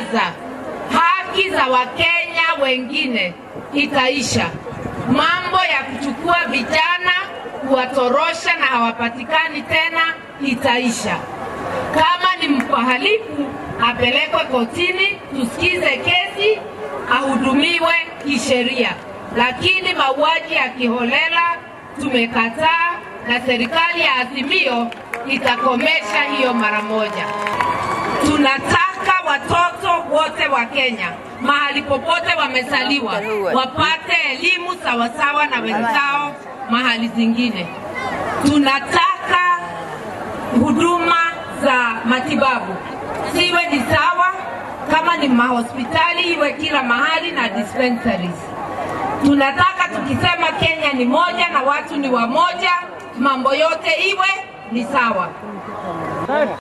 kwanza, haki za Wakenya wengine itaisha. Mambo ya kuchukua vijana kuwatorosha na hawapatikani tena itaisha. Kama ni mhalifu apelekwe kotini, tusikize kesi, ahudumiwe kisheria. Lakini mauaji ya kiholela tumekataa, na serikali ya Azimio itakomesha hiyo mara moja. Tunataka watoto wote wa Kenya mahali popote wamezaliwa wapate elimu sawasawa na wenzao mahali zingine. Tunataka huduma za matibabu siwe ni sawa, kama ni mahospitali iwe kila mahali na dispensaries. Tunataka tukisema Kenya ni moja na watu ni wamoja, mambo yote iwe ni sawa.